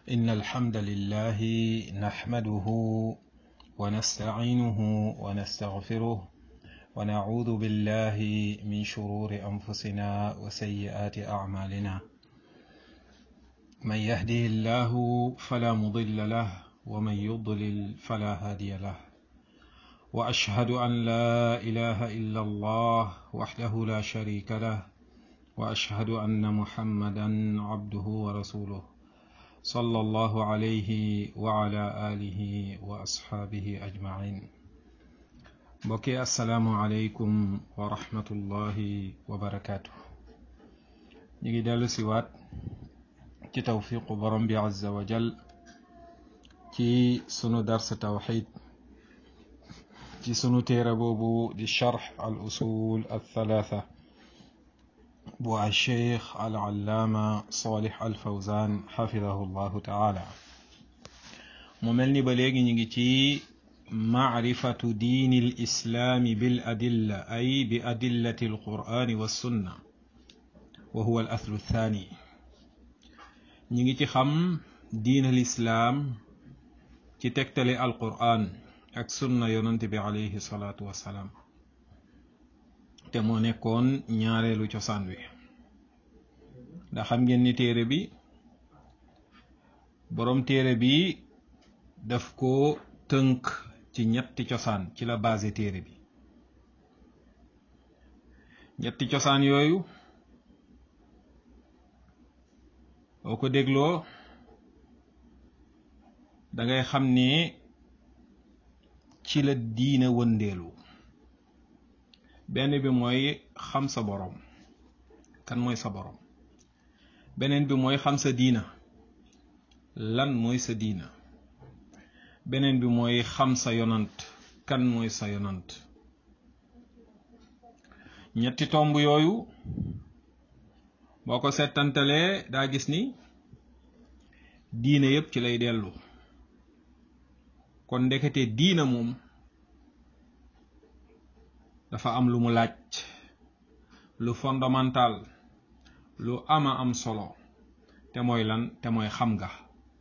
إن الحمد لله نحمده ونستعينه ونستغفره ونعوذ بالله من شرور أنفسنا وسيئات أعمالنا من يهده الله فلا مضل له ومن يضلل فلا هادي له وأشهد أن لا إله إلا الله وحده لا شريك له وأشهد أن محمدا عبده ورسوله صلى الله عليه وعلى آله وأصحابه أجمعين بكي السلام عليكم ورحمة الله وبركاته نيجي دالو سيوات ci tawfiqu borom bi azza wa jal ci sunu dars tawxid ci sunu téere boobu di charx al usul al thalatha bu al cheikh al allaama salih al fawzan xafidahu llahu taala mu mel ni ba léegi ñu ngi ci macrifatu diini l islaami bil adilla ay bi adillati al qur'ani wa sunna wa huwa al athlu thani ñi ngi ci xam diina lislaam ci tegtale alquran ak sunna yonante bi alayhi salaatu wassalaam te moo nekkoon ñaareelu cosaan wi ndax xam ngeen ni téere bi boroom téere bi daf ko tënk ci ñetti cosaan ci la base téere bi ñetti cosaan yooyu boo ko dégloo dangay xam ne ci la diina wëndeelu benn bi mooy xam sa boroom kan mooy sa boroom beneen bi mooy xam sa diina lan mooy sa diina beneen bi mooy xam sa yonant kan mooy sa yonant ñetti tomb yooyu boo ko settantalee daa gis ni diine yépp ci lay dellu kon ndekete diina moom dafa am lu mu laaj lu fondamental lu ama am solo te mooy lan te mooy xam nga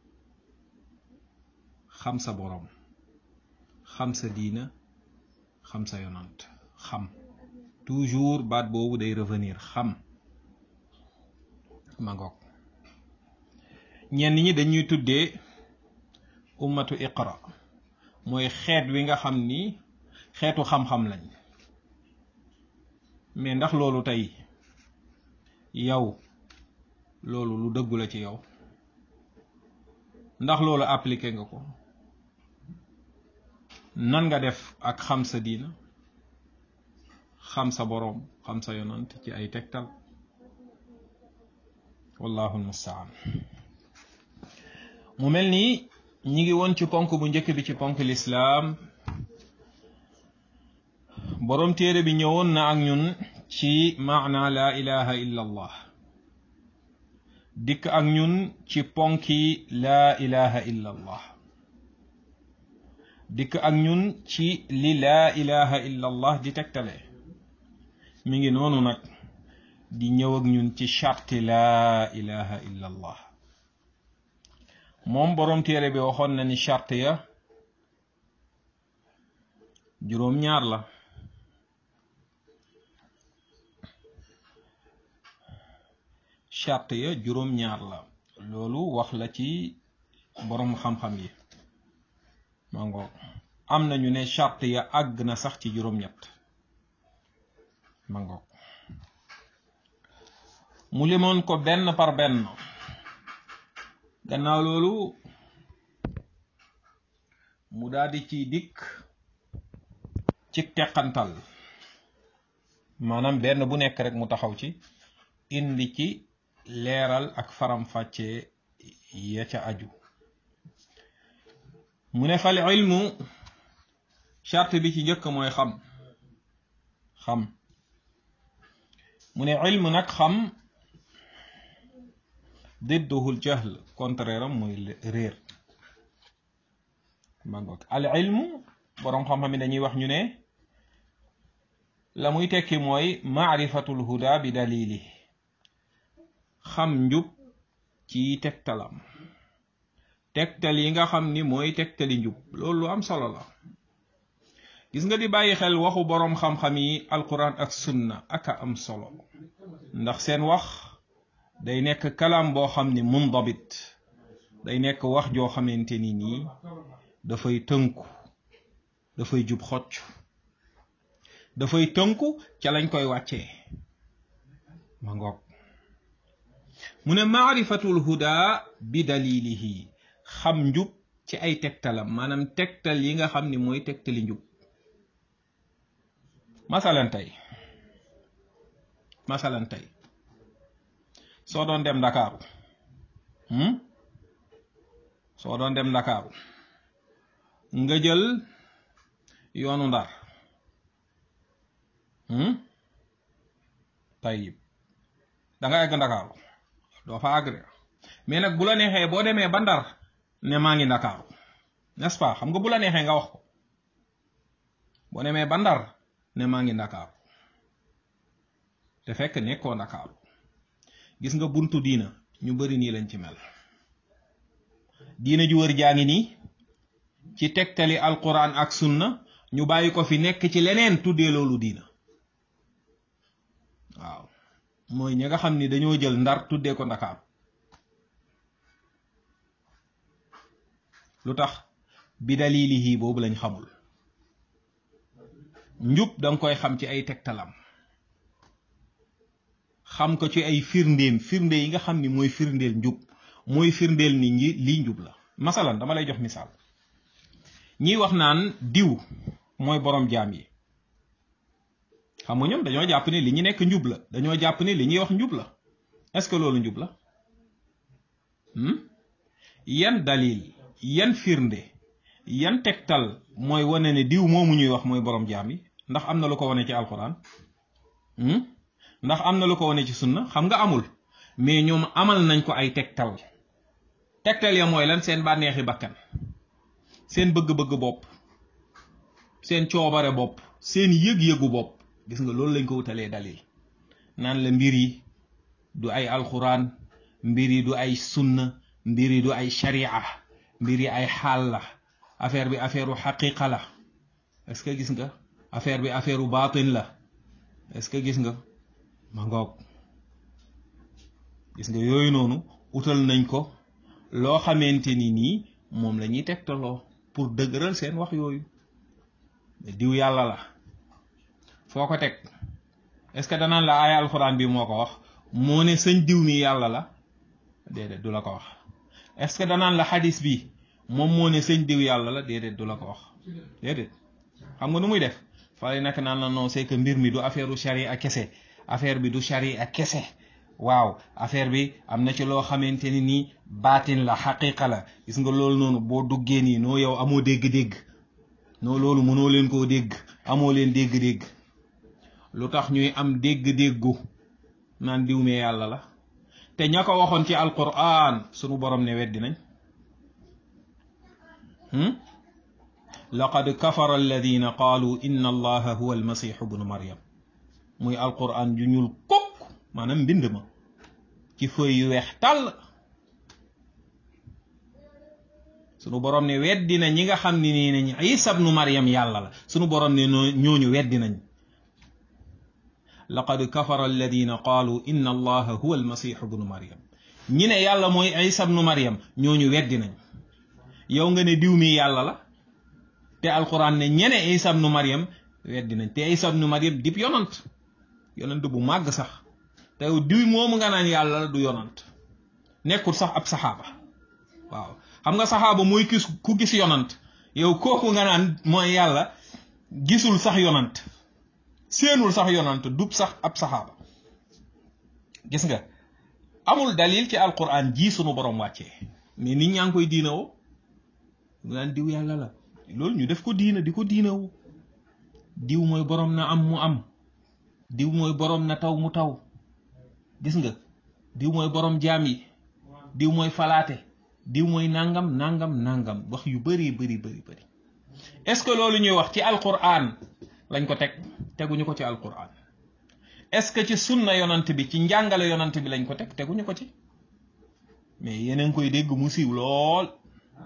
xam sa boroom xam sa diina xam sa yonant xam toujours baat boobu day revenir xam ma ngoog ñenn ñi dañuy tuddee ummatu iqra mooy xeet wi nga xam ni xeetu xam-xam lañ mais ndax loolu tey yow loolu lu dëggu la ci yow ndax loolu appliqué nga ko nan nga def ak xam sa diina xam sa boroom xam sa yonant ci ay tegtal wallahu almustaan mu mel ni ñi ngi woon ci ponk bu njëkk bi ci ponk lislaam boroom téere bi ñëwoon na ak ñun ci maana laa ilaha illa allah dikk ak ñun ci ponki laa ilaha illa allah dikk ak ñun ci li laa ilaha illa allah di tegtale mi ngi noonu nag di ñëw ak ñun ci charti laa ilaha illa allah moom boroom téere bi waxoon na ni charte ya juróom-ñaar la charte ya juróom-ñaar la loolu wax la ci boroom xam-xam yi mango am nañu ne charte ya àgg na sax ci juróom-ñett mango mu limoon ko benn par benn gannaaw loolu mu daldi ci dikk ci teqantal maanaam benn bu nekk rek mu taxaw ci indi ci leeral ak faram-fàccee ya ca aju mu ne fal ilmu charte bi ci njëkk mooy xam xam mu ne ilmu nag xam didduhul jahl contraire am mooy réer mangoog al ilmu boroom xam-xam yi dañuy wax ñu ne la muy tekki mooy maarifatul huda bi dalili xam njub ci tegtalam tegtal yi nga xam ni mooy tegtali njub loolu lu am solo la gis nga di bàyyi xel waxu boroom xam-xam yi alquran ak sunna aka am solo ndax seen wax day nekk kalaam boo xam ni mundabit day nekk wax joo xamante ni nii dafay tënku dafay jub xocc dafay tënku ca lañ koy wàccee ma ngoog mu ne maarifatul huda bi dalilihi xam njub ci ay tegtalam maanaam tegtal yi nga xam ni mooy tegtali njub masalan tey masalan tey soo doon dem ndakaaru soo doon dem ndakaaru nga jël yoonu ndar tayib da nga egg ndakaaru doo fa àgg de mais nag bu la neexee boo demee ba ndar ne maa ngi ndakaaru n'est-ce pas xam nga bu la neexee nga wax ko boo demee ba ndar ne maa ngi ndakaaru te fekk nekkoo ndakaaru gis nga buntu diina ñu bari nii lañ ci mel diina ju wër jaa ngi nii ci tegtali alquran ak sunna ñu bàyyi ko fi nekk ci leneen tuddee loolu diina waaw mooy ñi nga xam ni dañoo jël ndar tuddee ko ndakaaru lu tax bi dalilihi boobu lañ xamul njub danga koy xam ci ay tegtalam xam ko ci ay firndéem firnde yi nga xam ni mooy firndeel njub mooy firndeel ni ñi lii njub la masalan dama lay jox misaal ñiy wax naan diw mooy borom jaam yi xam nga ñoom dañoo jàpp ne li ñu nekk njub la dañoo jàpp ne li ñuy wax njub la est-ce que loolu njub la yan dalil yan firnde yan tegtal mooy wane ne diw moomu ñuy wax mooy borom jaam yi ndax am na lu ko wane ci alquran ndax am na lu ko wane ci sunna xam nga amul mais ñoom amal nañ ko ay tegtal tegtal ya mooy lan seen bànneexi bakkan seen bëgg-bëgg bopp seen coobare bopp seen yëg-yëgu bopp gis nga loolu lañ ko wutalee dalil naan la mbir yi du ay alquran mbir yi du ay sunna mbir yi du ay sharia mbir yi ay xaal la affaire bi affaire u xaqiqa la est-ce que gis nga affaire bi affaire u baatin la est-ce que gis nga ma ngoog gis nga yooyu noonu utal nañ ko loo xamante ni nii moom la ñuy tegtaloo pour dëgëral seen wax yooyu diw yàlla la foo ko teg est-ce que danaan la aaya alxuraan bi moo ko wax moo ne sëñ diw mi yàlla la déedéet du la ko wax est-ce que danaan la xadis bi moom moo ne sëñ diw yàlla la déedéet du la ko wax déedéet xam nga nu muy def fale nag naan la non c'est que mbir mi du affaire u sharia kese affaire bi du sharia kese waaw affaire bi am na ci loo xamante ni nii baatin la xaqiqa la gis nga loolu noonu boo duggee nii noo yow amoo dégg-dégg noo loolu mënoo leen koo dégg amoo leen dégg-dégg lu tax ñuy am dégg-déggu naan diw mee yàlla la te ña ko waxoon ci alquran sunu borom ne weddi nañ laqad kafara alladina qaalu inna allaha huwa almasihu bnu maryam muy alquran ju ñuul kokk maanaam mbind ma ci feuille yu weex tàll sunu borom ne weddi na ñi nga xam ne nii nañ isa bnu maryam yàlla la sunu borom ne ñooñu weddi nañ laqad kafara alladina qaalu inna allaha huwa almasihu bnu maryam ñi ne yàlla mooy isa bnu maryam ñooñu weddi nañ yow nga ne diw mi yàlla la te alquran ne ñene isa bnu maryam weddi nañ te isa bnu maryam dib yonant yonant bu màgg sax te diw moomu nga naan yàlla la du yonant nekkul sax ab saxaaba waaw xam nga saxaaba mooy gis ku gis yonant yow kooku nga naan mooy yàlla gisul sax yonant seenul sax yonant dub sax ab saxaaba gis nga amul dalil ci alquran ji sunu borom wàccee mais nit ñaa ngi koy diina woo naan diw yàlla la loolu ñu def ko diina di ko diina woo diw mooy borom na am mu am diw mooy borom na taw mu taw gis nga diw mooy borom jaam yi diw mooy falaate diw mooy nangam nangam nangam wax yu bari bari bari bari est-ce que loolu ñuy wax ci alquran lañ ko teg teguñu ko ci alquran est-ce que ci sunna yonant bi ci njàngale yonant bi lañ ko teg teguñu ko ci mais yeneen koy dégg mu siiw lool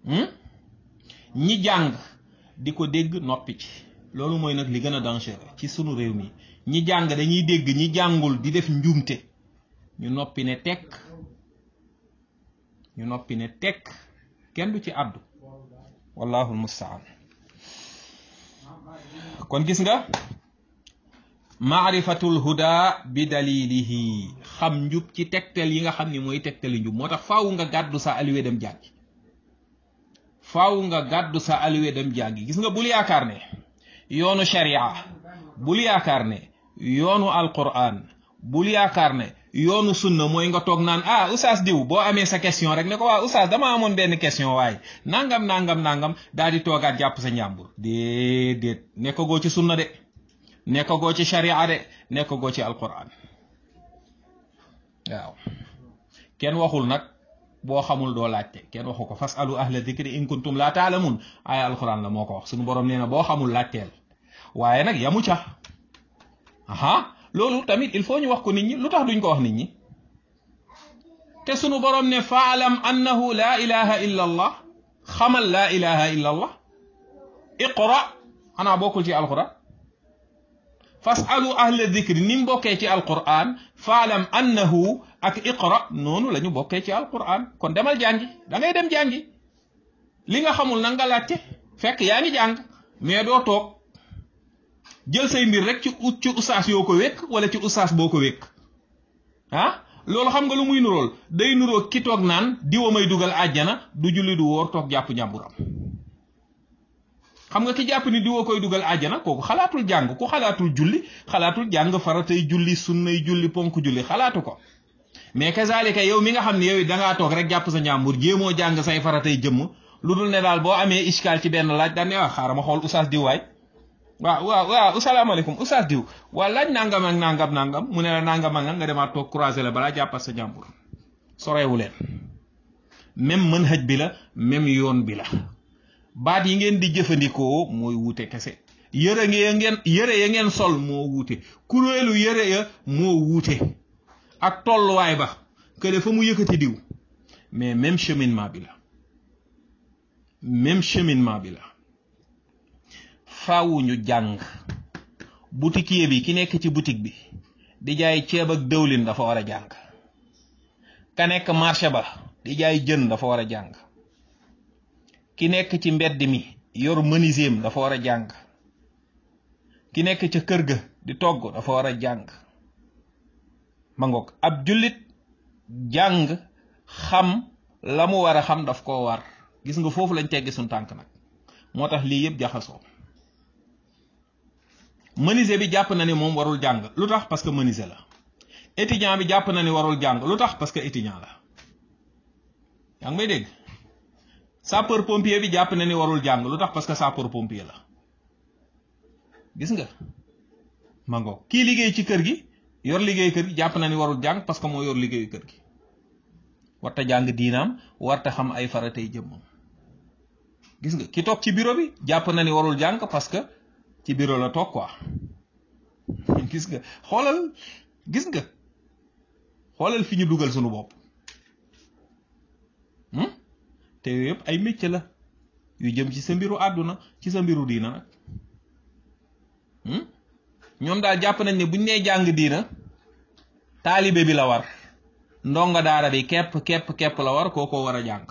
ñi jàng di ko dégg noppi ci loolu mooy nag li gën a dangereux ci sunu réew mi ñi jàng dañuy dégg ñi jàngul di def njuumte ñu noppi ne tekk ñu noppi ne tekk kenn du ci àddu wallahu almustaan kon gis nga maarifatul huda bi dalilihi xam njub ci tegtal yi nga xam ni mooy tegtali njub moo tax faaw nga gàddu sa aliwe dem jàngi faaw nga gàddu sa aliwe dem jàngi gis nga bul yaakaar ne yoonu sharia bul yaakaar ne yoonu alquran bul yaakaar ne yoonu sunna mooy nga toog naan ah oustaz diw boo amee sa question rek ne ko waa oustaz dama amoon benn question waaye nangam nangam nangam daal di toogaat jàpp sa njàmbur déedéet nekkagoo ci sunna de nekkagoo ci sharia de nekkagoo ci alquran waaw kenn waxul nag boo xamul doo laajte kenn waxu ko fasalu ahla dikri in kuntum laa taalamun aaya alquran la moo ko wax suñu borom nee na boo xamul laajteel waaye nag yamu ca aha loolu tamit il faut ñu wax ko nit ñi lu tax duñ ko wax nit ñi te sunu borom ne faalam annahu laa ilaha illa allah xamal laa ilaha illa allah iqra xanaa bokkul ci alquran fasalu ahla dikri ni mu bokkee ci alquran faalam annahu ak iqra noonu la ñu bokkee ci alquran kon demal jàngi da ngay dem jàngi li nga xamul na nga laajte fekk yaa ngi jàng mais doo toog jël say mbir rek ci ci ustaas yoo ko wékk wala ci ustaas boo ko wékk ah loolu xam nga lu muy nurool day nuroo ki toog naan diwa may dugal àjjana du julli du wóor toog jàpp njàmburam xam nga ki jàpp ni diwa koy dugal àjjana kooku xalaatul jàng ku xalaatul julli xalaatul jàng faratay julli sunnay julli ponk julli xalaatu ko mais kazalika yow mi nga xam ne yow dangaa toog rek jàpp sa njàmbur jéemoo jàng say faratay jëmm lu dul ne daal boo amee iskaal ci benn laaj daan ne ah xaaral ma xool ustaas diw waay waaw waaw waaw asalaamaaleykum ustaas diw waa laaj nangam ak nangam nangam mu ne la nangam ak nga demaat toog croiser la balaa jàppat sa njàmbur soreewu leen même mën hëj bi la même yoon bi la baat yi ngeen di jëfandikoo mooy wuute kese yëre ya ngeen yëre ya ngeen sol moo wuute kuréelu yëre ya moo wuute ak tolluwaay ba kële fa mu yëkkati diw mais même cheminement bi la même cheminement bi la faawu ñu jàng boutiquier bi ki nekk ci boutique bi di jaay ceeb ak dëwlin dafa war a jàng ka nekk marché ba di jaay jën dafa war a jàng ki nekk ci mbedd mi yor menuisier dafa war a jàng ki nekk ca kër ga di togg dafa war a jàng ma ngoog ab jullit jàng xam la mu war a xam daf koo war gis nga foofu lañ teggi suñ tànk nag moo tax lii yëpp jaxasoo menuisier bi jàpp na ni moom warul jàng lu tax parce que menuisier la étudiant bi jàpp na ni warul jàng lu tax parce que étudiant la yaa ngi may dégg sapeur pompier bi jàpp na ni warul jàng lu tax parce que sapeur pompier la gis nga mango kii liggéey ci kër gi yor liggéey kër gi jàpp na ni warul jàng parce que moo yor liggéeyu kër gi warta jàng diinaam warta xam ay faratay jëmmam gis nga ki toog ci bureau bi jàpp na ni warul jàng parce que ci bureau la toog quoi gis nga xoolal gis nga xoolal fi ñu dugal sunu bopp te yooyu yëpp ay métier la yu jëm ci sa mbiru àdduna ci sa mbiru diina nag ñoom daal jàpp nañ ne buñ nee jàng diina taalibe bi la war ndonga daara bi kepp kepp kepp la war kooko war a jàng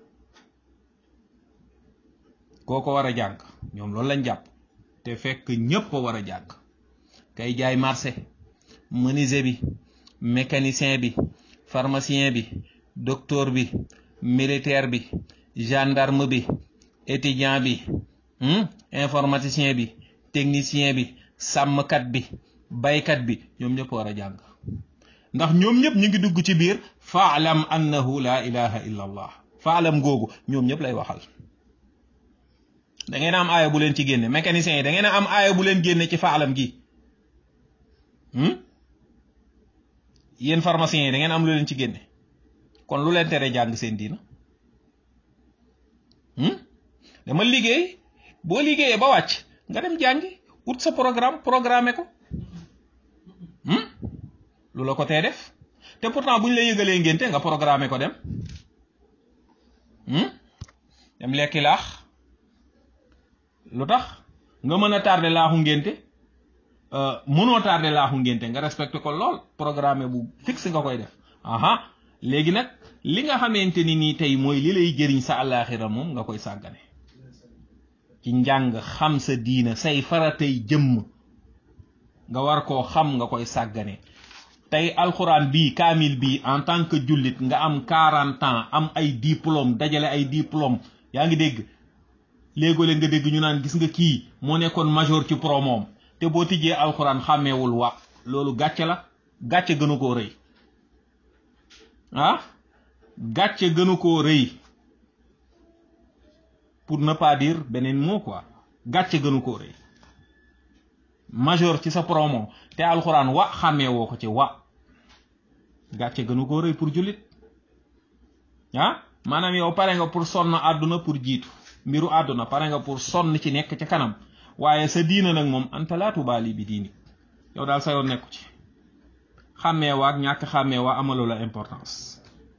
kooko war a jàng ñoom loolu lañ jàpp te fekk ñépp a war a jàng kay jaay marché menuisier bi mécanicien bi pharmacien bi docteur bi militaire bi gendarme bi étudiant bi informaticien bi technicien bi sàmmkat bi baykat bi ñoom ñëpp war a jàng ndax ñoom ñëpp ñu ngi dugg ci biir faalam annahu la ilaha illa allah faalam googu ñoom ñëpp lay waxal da ngeen am aaya bu leen ci génne mécanicien yi da ngeen am aaya bu leen génne ci faalam gi yéen pharmaciens yi da ngeen am lu leen ci génne kon lu leen tere jàng seen diina dama liggéey boo liggéeyee ba wàcc nga dem jàngi ut sa programme programmé ko lu la ko tee def te pourtant bu ñu la yëgalee ngénte nga programmé ko dem dem lekki laax lu tax nga mën a tardé laaxu ngénte mënoo tardé laaxu ngénte nga respecté ko lool programme bu fixe nga koy def aha léegi nag li nga xamante ni nii tey mooy li lay jëriñ sa àllaaxira moom nga koy sàggane ci njàng xam sa diina say faratay jëmm nga war koo xam nga koy sàggane tey alxuraan bii kaamil bii en tant que jullit nga am quarante ans am ay diplôme dajale ay diplôme yaa ngi dégg léegole nga dégg ñu naan gis nga kii moo nekkoon major ci promoom te boo tijjee alxuraan xàmmeewul wa loolu gàcce la gàcce gënu koo rëy ah gàcce gënu koo rëy pour ne pas dire beneen mot quoi gàcce gënu koo rëy major ci sa promo te alxuraan wa xàmmee woo ko ci wa gàcce gënu koo rëy pour jullit ah maanaam yow pare nga pour sonn àdduna pour jiitu mbiru àdduna pare nga pour sonn ci nekk ci kanam waaye sa diina nag moom anta laa tubaali bi diini yow daal sa yoon nekku ci xàmmee waa ak ñàkk xàmmee waa amalu la importance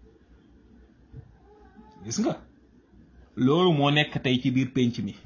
gis nga loolu moo nekk tey ci biir pénc mi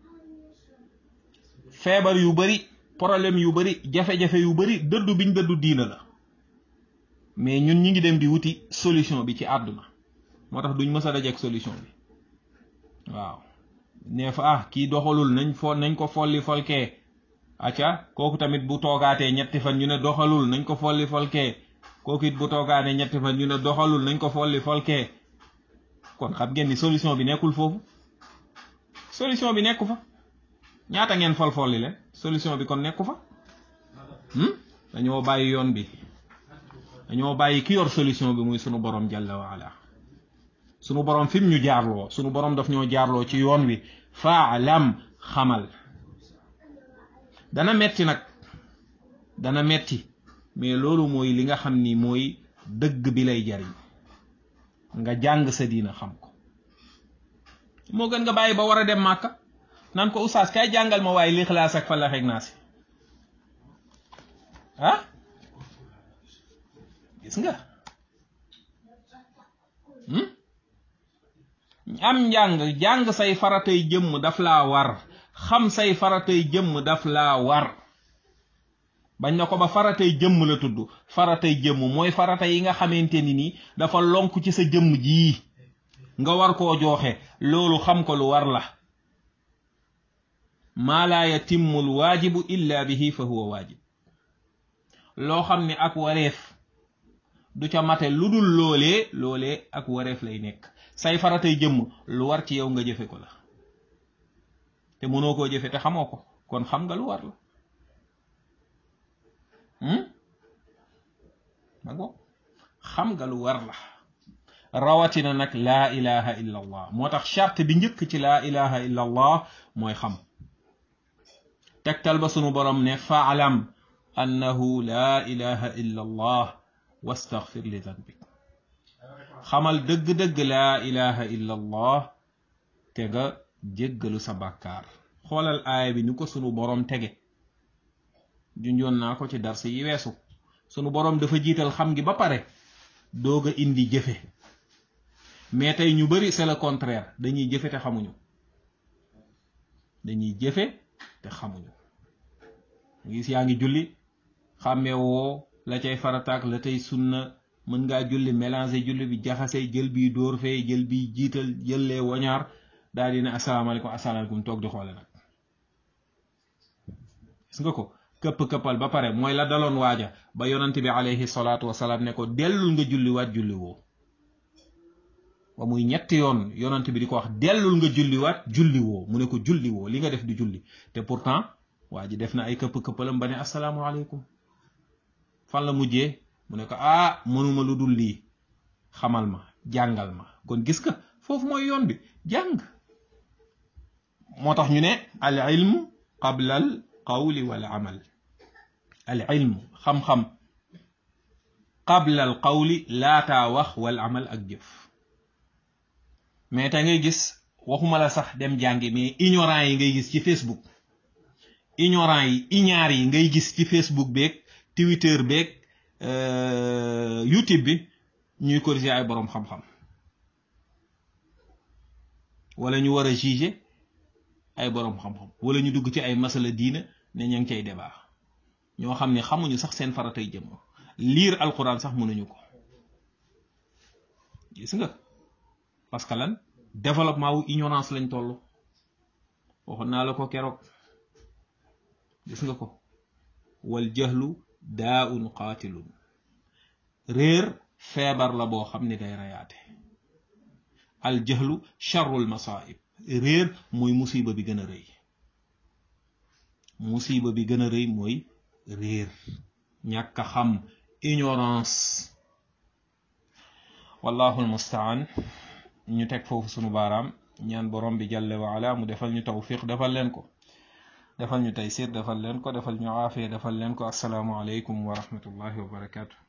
feebar yu bari problème yu bari jafe-jafe yu bari dëddu biñ dëddu diina la mais ñun ñi ngi dem di wuti solution bi ci àdduna moo tax duñ mës a dajeek solution bi waaw nee fa ah kii doxalul nañ fo nañ ko folli folkee acca kooku tamit bu toogaatee ñetti fan ñu ne doxalul nañ ko folli folkee kooku it bu toogaatee ñetti fan ñu ne doxalul nañ ko folli folkee kon xam ngeen ni solution bi nekkul foofu solution bi nekku fa ñaata ngeen fol folli leen solution bi kon nekku fa dañoo bàyyi yoon bi dañoo bàyyi ki yor solution bi muy sunu borom jalla wa ala sunu borom fi mu ñu jaarloo sunu borom daf ñoo jaarloo ci yoon wi faalam xamal dana metti nag dana metti mais loolu mooy li nga xam ni mooy dëgg bi lay jariñ nga jàng sa diina xam ko moo gën nga bàyyi ba war a dem màkka naan ko oustaz kay jàngal ma waaye lixlaas ak falax ak naasi ah gis nga am njàng jàng say faratay jëmm daf laa war xam say faratay jëmm daf laa war bañ na ko ba faratay jëmm la tudd faratay jëmm mooy farata yi nga xamante ni ni dafa lonk ci sa jëmm jii nga war koo jooxe loolu xam ko lu war la maa laa yatimmu l waajibu illa bihi fa huwa waajib loo xam ne ak wareef du ca mate lu dul loolee loolee ak wareef lay nekk say faratay jëmm lu war ci yow nga jëfe ko la te mënoo koo jëfe te xamoo ko kon xam nga lu war la mago xam nga lu war la rawatina nag laa ilaha illa allah moo tax charte bi njëkk ci laa ilaha illa allah mooy xam tegtal ba sunu borom ne faalam annahu laa ilaha illa allah wastaghfir li danbik xamal dëgg-dëgg laa ilaha illa allah te nga jéggalu sa bàkkaar xoolal aaya bi ni ko sunu borom tege junjoon naa ko ci darsi yi weesu sunu borom dafa jiital xam gi ba pare doog a indi jëfe mais tey ñu bari c'est le contraire dañuy jëfe te xamuñu dañuy jëfe te xamuñu gis yaa ngi julli xàmmee woo la cay farataak la tey sunna mën ngaa julli mélanger julli bi jaxase jël bii dóor fee jël bii jiital jëllee wañaar daal di ne asalaamaaleykum asalaamaaleykum toog di xoole nag gis nga ko këpp-këppal ba pare mooy la daloon waaja ba yonante bi alayhi salaatu wasalaam ne ko dellul nga julli waat julli woo ba muy ñetti yoon yonante bi di ko wax dellul nga julli waat julli woo mu ne ko julli woo li nga def di julli te pourtant waa ji def na ay këpp-këppalam ba ne asalaamualeykum fan la mujjee mu ne ko ah mënuma lu dul lii xamal ma jàngal ma kon gis ka foofu mooy yoon bi jàng moo tax ñu ne al ilm qabla al qawli wal amal al ilm xam-xam qabla al qawli laataa wax wal amal ak jëf mais te ngay gis waxuma la sax dem jàngi mais ignorant yi ngay gis ci Facebook ignorant yi ignaar yi ngay gis ci Facebook beeg Twitter beeg YouTube bi ñuy corriger ay boroom xam-xam wala ñu war a juger ay boroom xam-xam wala ñu dugg ci ay masala diina ne ña ngi cay débat ñoo xam ne xamuñu sax seen faratay jëm liir alquran sax mënuñu ko gis nga parce que lan développement wu ignorance lañ toll waxoon naa la ko keroog gis nga ko wal jahlu daa un qaatilun réer feebar la boo xam ni day rayaate al jahlu charrul masaib réer mooy musiba bi gën a rëy musiba bi gën a rëy mooy réer ñàkk a xam ignorance wallahu almustaan ñu teg foofu sunu baaraam ñaan borom bi jalla wa ala mu defal ñu tawfiq defal leen ko defal ñu taysir defal leen ko defal ñu aafiya defal leen ko assalaamu aleykum wa rahmatullahi wa barakatuh